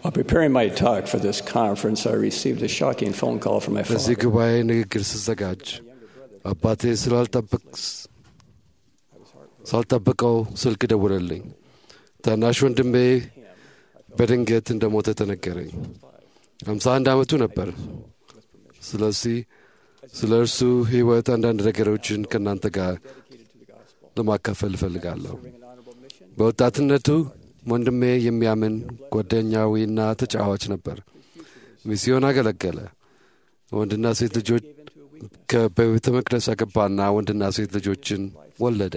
While preparing my talk for this conference, I received a shocking phone call from my ለዚህ father. ጉባኤ ንግግር ስዘጋጅ አባቴ ስላልጠበቅ ሳልጠብቀው ስልክ ደውለልኝ። ታናሽ ወንድሜ በድንገት እንደሞተ ተነገረኝ። ሃምሳ አንድ ዓመቱ ነበር። ስለዚህ ስለ እርሱ ሕይወት አንዳንድ ነገሮችን ከእናንተ ጋር ለማካፈል እፈልጋለሁ። በወጣትነቱ ወንድሜ የሚያምን ጓደኛዊና ተጫዋች ነበር። ሚስዮን አገለገለ። ወንድና ሴት ልጆች ከቤተ መቅደስ አገባና ወንድና ሴት ልጆችን ወለደ።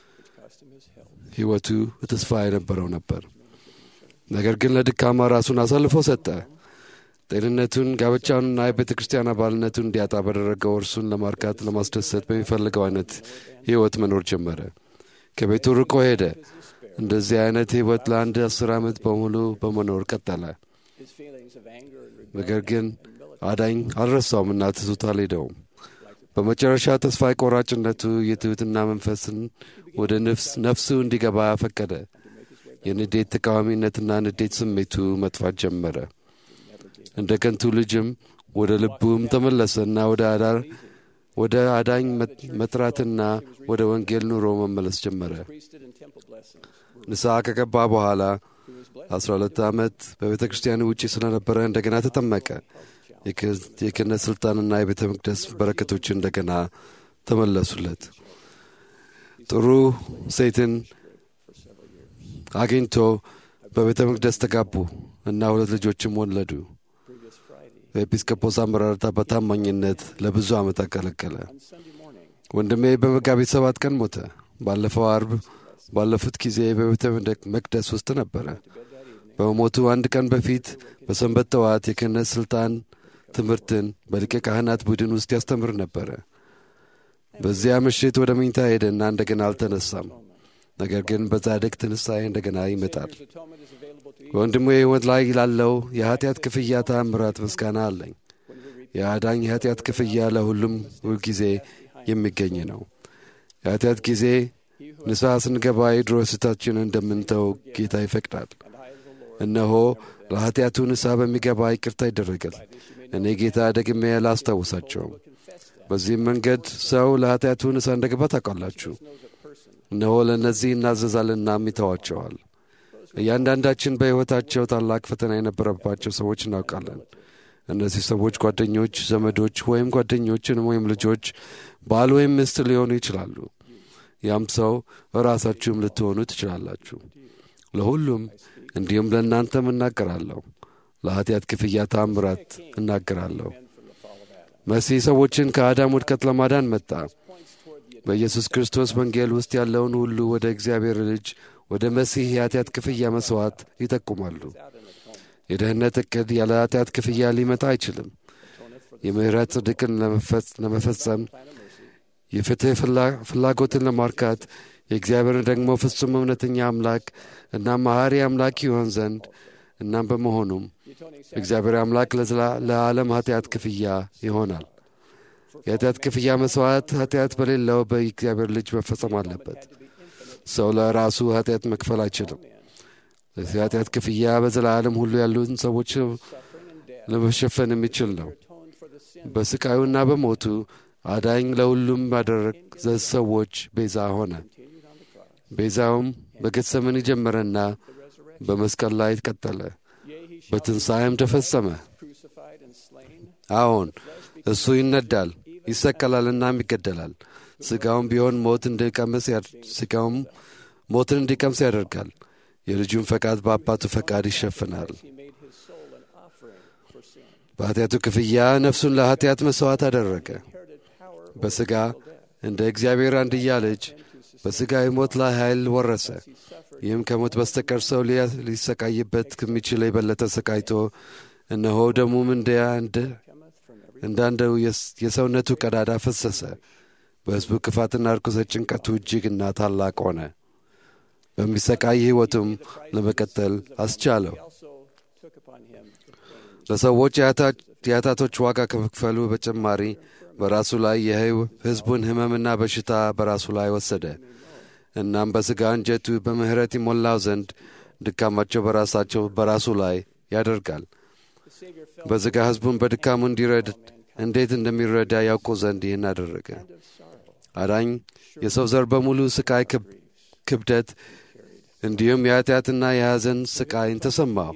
ሕይወቱ ተስፋ የነበረው ነበር። ነገር ግን ለድካማ ራሱን አሳልፎ ሰጠ። ጤንነቱን፣ ጋብቻውንና የቤተ ክርስቲያን አባልነቱን እንዲያጣ በደረገው እርሱን ለማርካት ለማስደሰት በሚፈልገው አይነት ሕይወት መኖር ጀመረ። ከቤቱ ርቆ ሄደ። እንደዚህ አይነት ሕይወት ለአንድ አስር ዓመት በሙሉ በመኖር ቀጠለ። ነገር ግን አዳኝ አልረሳውም እና ትቶት አልሄደውም። በመጨረሻ ተስፋ ቆራጭነቱ የትሑትና መንፈስን ወደ ነፍሱ እንዲገባ ፈቀደ። የንዴት ተቃዋሚነትና ንዴት ስሜቱ መጥፋት ጀመረ። እንደ ከንቱ ልጅም ወደ ልቡም ተመለሰና ወደ አዳር ወደ አዳኝ መጥራትና ወደ ወንጌል ኑሮ መመለስ ጀመረ። ንስሐ ከገባ በኋላ አስራ ሁለት ዓመት በቤተ ክርስቲያን ውጪ ስለነበረ እንደገና ተጠመቀ። የክህነት ሥልጣንና የቤተ መቅደስ በረከቶች እንደገና ተመለሱለት። ጥሩ ሴትን አግኝቶ በቤተ መቅደስ ተጋቡ እና ሁለት ልጆችም ወለዱ። በኤጲስቆጶስ አመራርታ በታማኝነት ለብዙ ዓመት አገለገለ። ወንድሜ በመጋቢት ሰባት ቀን ሞተ። ባለፈው አርብ ባለፉት ጊዜ በቤተ መቅደስ ውስጥ ነበረ። በመሞቱ አንድ ቀን በፊት በሰንበት ጠዋት የክህነት ሥልጣን ትምህርትን በሊቀ ካህናት ቡድን ውስጥ ያስተምር ነበረ። በዚያ ምሽት ወደ መኝታ ሄደና እንደገና አልተነሳም። ነገር ግን በጻድቅ ትንሣኤ እንደገና ይመጣል። በወንድሙ የሕይወት ላይ ላለው የኀጢአት ክፍያ ተአምራት ምስጋና አለኝ። የአዳኝ የኀጢአት ክፍያ ለሁሉም ሁልጊዜ የሚገኝ ነው። የኀጢአት ጊዜ ንስሐ ስንገባ የድሮ ስህተታችንን እንደምንተው ጌታ ይፈቅዳል። እነሆ ለኀጢአቱ ንስሐ በሚገባ ይቅርታ ይደረጋል። እኔ ጌታ ደግሜ አላስታውሳቸውም። በዚህም መንገድ ሰው ለኀጢአቱ ንስሐ እንደገባ ታውቃላችሁ። እነሆ ለእነዚህ እናዘዛልናም ይተዋቸዋል። እያንዳንዳችን በሕይወታቸው ታላቅ ፈተና የነበረባቸው ሰዎች እናውቃለን። እነዚህ ሰዎች ጓደኞች፣ ዘመዶች ወይም ጓደኞችን ወይም ልጆች፣ ባል ወይም ሚስት ሊሆኑ ይችላሉ። ያም ሰው ራሳችሁም ልትሆኑ ትችላላችሁ። ለሁሉም እንዲሁም ለእናንተም እናገራለሁ። ለኀጢአት ክፍያ ታምራት እናገራለሁ። መሲህ ሰዎችን ከአዳም ውድቀት ለማዳን መጣ። በኢየሱስ ክርስቶስ ወንጌል ውስጥ ያለውን ሁሉ ወደ እግዚአብሔር ልጅ ወደ መሲህ የኃጢአት ክፍያ መሥዋዕት ይጠቁማሉ። የደህንነት ዕቅድ ያለ ኃጢአት ክፍያ ሊመጣ አይችልም። የምሕረት ጽድቅን ለመፈጸም የፍትሕ ፍላጎትን ለማርካት የእግዚአብሔርን ደግሞ ፍጹም እውነተኛ አምላክ እና መሐሪ አምላክ ይሆን ዘንድ እናም በመሆኑም እግዚአብሔር አምላክ ለዓለም ኃጢአት ክፍያ ይሆናል። የኃጢአት ክፍያ መሥዋዕት ኃጢአት በሌለው በእግዚአብሔር ልጅ መፈጸም አለበት። ሰው ለራሱ ኃጢአት መክፈል አይችልም። ለዚህ ኃጢአት ክፍያ በዘላለም ሁሉ ያሉትን ሰዎች ለመሸፈን የሚችል ነው። በስቃዩና በሞቱ አዳኝ ለሁሉም ባደረግ ሰዎች ቤዛ ሆነ። ቤዛውም በጌተሰማኒ ጀመረና በመስቀል ላይ ቀጠለ፣ በትንሣኤም ተፈጸመ። አዎን እሱ ይነዳል፣ ይሰቀላልናም ይገደላል። ሥጋውም ቢሆን ሞት እንዲቀምስ ሥጋውም ሞትን እንዲቀምስ ያደርጋል። የልጁን ፈቃድ በአባቱ ፈቃድ ይሸፍናል። በኃጢአቱ ክፍያ ነፍሱን ለኃጢአት መሥዋዕት አደረገ። በሥጋ እንደ እግዚአብሔር አንድያ ልጅ በሥጋዊ ሞት ላይ ኃይል ወረሰ። ይህም ከሞት በስተቀር ሰው ሊሰቃይበት ከሚችል የበለጠ ሰቃይቶ እነሆ ደሙም እንዳንደው የሰውነቱ ቀዳዳ ፈሰሰ። በሕዝቡ ክፋትና ርኩሰት ጭንቀቱ እጅግና ታላቅ ሆነ። በሚሰቃይ ሕይወቱም ለመቀጠል አስቻለው። ለሰዎች የኃጢአቶች ዋጋ ከመክፈሉ በተጨማሪ በራሱ ላይ የሕዝቡን ሕመምና በሽታ በራሱ ላይ ወሰደ። እናም በሥጋ እንጀቱ በምሕረት ይሞላው ዘንድ ድካማቸው በራሳቸው በራሱ ላይ ያደርጋል። በሥጋ ሕዝቡን በድካሙ እንዲረድ እንዴት እንደሚረዳ ያውቁ ዘንድ ይህን አደረገ። አዳኝ የሰው ዘር በሙሉ ስቃይ ክብደት እንዲሁም የኃጢአትና የሐዘን ስቃይን ተሰማው።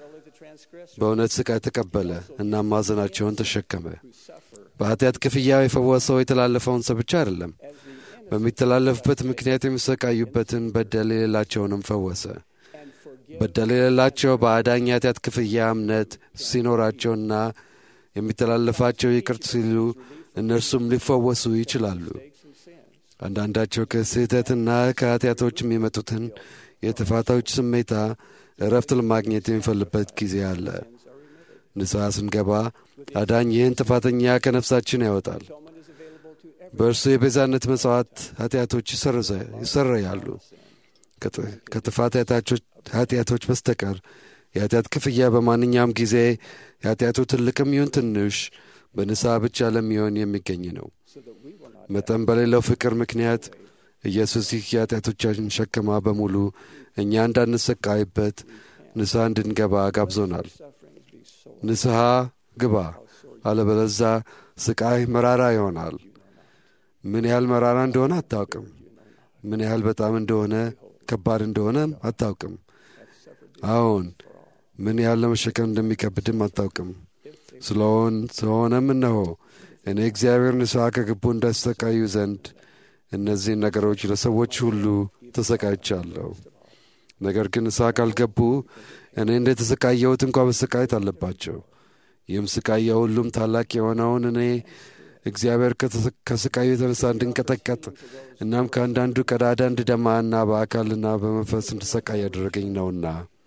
በእውነት ስቃይ ተቀበለ እና ማዘናቸውን ተሸከመ። በኃጢአት ክፍያ የፈወሰው የተላለፈውን ሰው ብቻ አይደለም፣ በሚተላለፍበት ምክንያት የሚሰቃዩበትን በደል የሌላቸውንም ፈወሰ። በደል የሌላቸው በአዳኝ የኃጢአት ክፍያ እምነት ሲኖራቸውና የሚተላለፋቸው ይቅር ሲሉ እነርሱም ሊፈወሱ ይችላሉ። አንዳንዳቸው ከስህተትና ከኃጢአቶች የሚመጡትን የጥፋቶች ስሜታ እረፍት ለማግኘት የሚፈልበት ጊዜ አለ። ንስሐ ስንገባ አዳኝ ይህን ጥፋተኛ ከነፍሳችን ያወጣል። በእርሱ የቤዛነት መሥዋዕት ኃጢአቶች ይሰረያሉ። ከጥፋት ኃጢአቶች በስተቀር የኃጢአት ክፍያ በማንኛውም ጊዜ የኃጢአቱ ትልቅም ይሁን ትንሽ በንስሐ ብቻ ለሚሆን የሚገኝ ነው። መጠን በሌለው ፍቅር ምክንያት ኢየሱስ ይህ የኃጢአቶቻችን ሸክማ በሙሉ እኛ እንዳንሰቃይበት ንስሐ እንድንገባ ጋብዞናል። ንስሐ ግባ፣ አለበለዛ ስቃይ መራራ ይሆናል። ምን ያህል መራራ እንደሆነ አታውቅም። ምን ያህል በጣም እንደሆነ ከባድ እንደሆነም አታውቅም። አዎን ምን ያህል ለመሸከም እንደሚከብድም አታውቅም። ስለሆን ስለሆነም እነሆ እኔ እግዚአብሔር ንስሐ ከገቡ እንዳሰቃዩ ዘንድ እነዚህን ነገሮች ለሰዎች ሁሉ ተሰቃይቻለሁ። ነገር ግን ንስሐ ካልገቡ እኔ እንደ ተሰቃየሁት እንኳ መሰቃየት አለባቸው። ይህም ስቃይ የሁሉም ታላቅ የሆነውን እኔ እግዚአብሔር ከስቃዩ የተነሳ እንድንቀጠቀጥ እናም ከአንዳንዱ ቀዳዳ እንድደማና በአካልና በመንፈስ እንድሰቃይ ያደረገኝ ነውና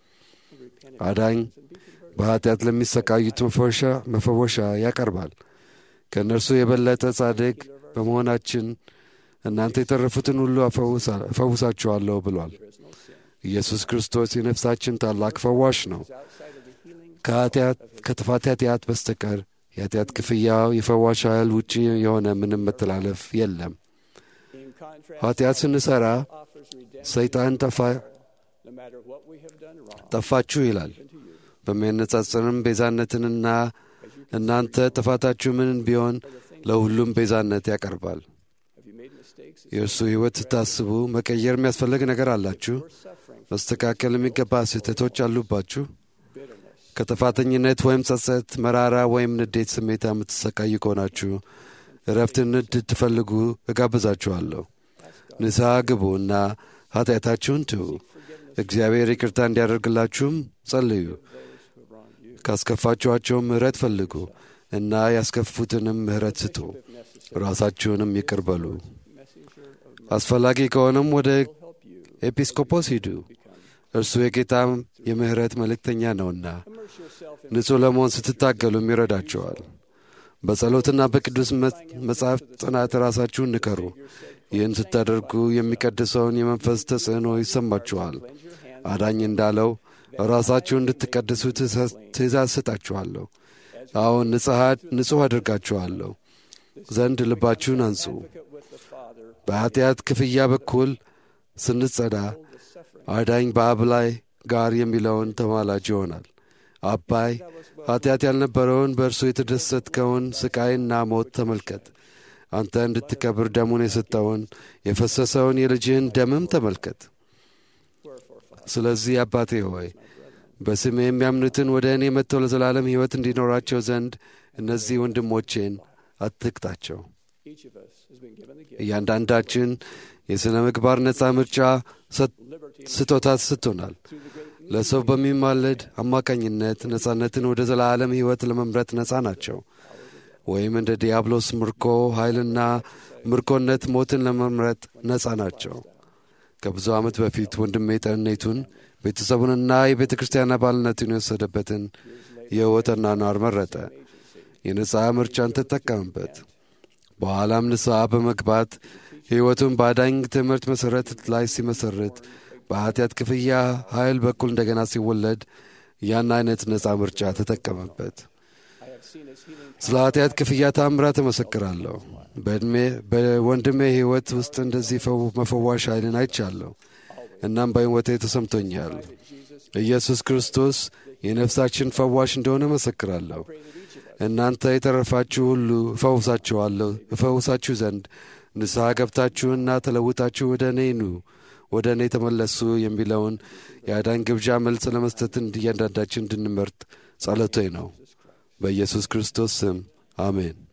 አዳኝ በኃጢአት ለሚሰቃዩት መፈወሻ ያቀርባል። ከእነርሱ የበለጠ ጻድቅ በመሆናችን እናንተ የተረፉትን ሁሉ እፈውሳችኋለሁ ብሏል። ኢየሱስ ክርስቶስ የነፍሳችን ታላቅ ፈዋሽ ነው። ከጥፋት ኃጢአት በስተቀር የኃጢአት ክፍያው የፈዋሽ ኃይል ውጪ የሆነ ምንም መተላለፍ የለም። ኃጢአት ስንሠራ ሰይጣን ጠፋችሁ ይላል። በሚያነጻጽርም ቤዛነትንና እናንተ ጥፋታችሁ ምንን ቢሆን ለሁሉም ቤዛነት ያቀርባል። የእርሱ ሕይወት ስታስቡ መቀየር የሚያስፈልግ ነገር አላችሁ? መስተካከል የሚገባ ስህተቶች አሉባችሁ? ከጥፋተኝነት ወይም ጸጸት፣ መራራ ወይም ንዴት ስሜታ የምትሰቃዩ ከሆናችሁ እረፍትን እንድትፈልጉ እጋብዛችኋለሁ። ንስሐ ግቡ እና ኃጢአታችሁን ትዉ። እግዚአብሔር ይቅርታ እንዲያደርግላችሁም ጸልዩ። ካስከፋችኋቸውም ምሕረት ፈልጉ እና ያስከፉትንም ምሕረት ስጡ። ራሳችሁንም ይቅር በሉ። አስፈላጊ ከሆነም ወደ ኤጲስቆጶስ ሂዱ። እርሱ የጌታ የምሕረት መልእክተኛ ነውና ንጹሕ ለመሆን ስትታገሉም ይረዳቸዋል። በጸሎትና በቅዱስ መጽሐፍ ጥናት ራሳችሁን ንከሩ። ይህን ስታደርጉ የሚቀድሰውን የመንፈስ ተጽዕኖ ይሰማችኋል። አዳኝ እንዳለው ራሳችሁን እንድትቀድሱ ትእዛዝ ሰጣችኋለሁ። አሁን ንጹሕ አድርጋችኋለሁ ዘንድ ልባችሁን አንጹ። በኃጢአት ክፍያ በኩል ስንጸዳ አዳኝ በአብ ላይ ጋር የሚለውን ተማላጅ ይሆናል። አባይ ኃጢአት ያልነበረውን በእርሱ የተደሰትከውን ስቃይና ሞት ተመልከት። አንተ እንድትከብር ደሙን የሰጠውን የፈሰሰውን የልጅህን ደምም ተመልከት። ስለዚህ አባቴ ሆይ በስሜ የሚያምኑትን ወደ እኔ መጥተው ለዘላለም ሕይወት እንዲኖራቸው ዘንድ እነዚህ ወንድሞቼን አትቅጣቸው። እያንዳንዳችን የሥነ ምግባር ነፃ ምርጫ ስጦታ ሰጥቶናል። ለሰው በሚማለድ አማካኝነት ነፃነትን ወደ ዘላለም ሕይወት ለመምረጥ ነፃ ናቸው። ወይም እንደ ዲያብሎስ ምርኮ ኃይልና ምርኮነት ሞትን ለመምረጥ ነፃ ናቸው። ከብዙ ዓመት በፊት ወንድሜ ጠኔቱን ቤተሰቡንና የቤተ ክርስቲያን አባልነቱን የወሰደበትን የሕይወት አኗኗር መረጠ። የነፃ ምርጫን ተጠቀምበት። በኋላም ንስሐ በመግባት ሕይወቱን በአዳኝ ትምህርት መሠረት ላይ ሲመሠርት በኃጢአት ክፍያ ኃይል በኩል እንደገና ሲወለድ ያን አይነት ነፃ ምርጫ ተጠቀመበት። ስለ ኃጢአት ክፍያ ታምራት እመሰክራለሁ። በዕድሜ በወንድሜ ሕይወት ውስጥ እንደዚህ መፈዋሽ ኃይልን አይቻለሁ። እናም በሕይወቴ ተሰምቶኛል። ኢየሱስ ክርስቶስ የነፍሳችን ፈዋሽ እንደሆነ መሰክራለሁ። እናንተ የተረፋችሁ ሁሉ እፈውሳችኋለሁ እፈውሳችሁ ዘንድ ንስሐ ገብታችሁና ተለውጣችሁ ወደ እኔ ኑ ወደ እኔ ተመለሱ የሚለውን የአዳን ግብዣ መልስ ለመስጠት እያንዳንዳችን እንድንመርጥ ጸሎቴ ነው። በኢየሱስ ክርስቶስ ስም አሜን።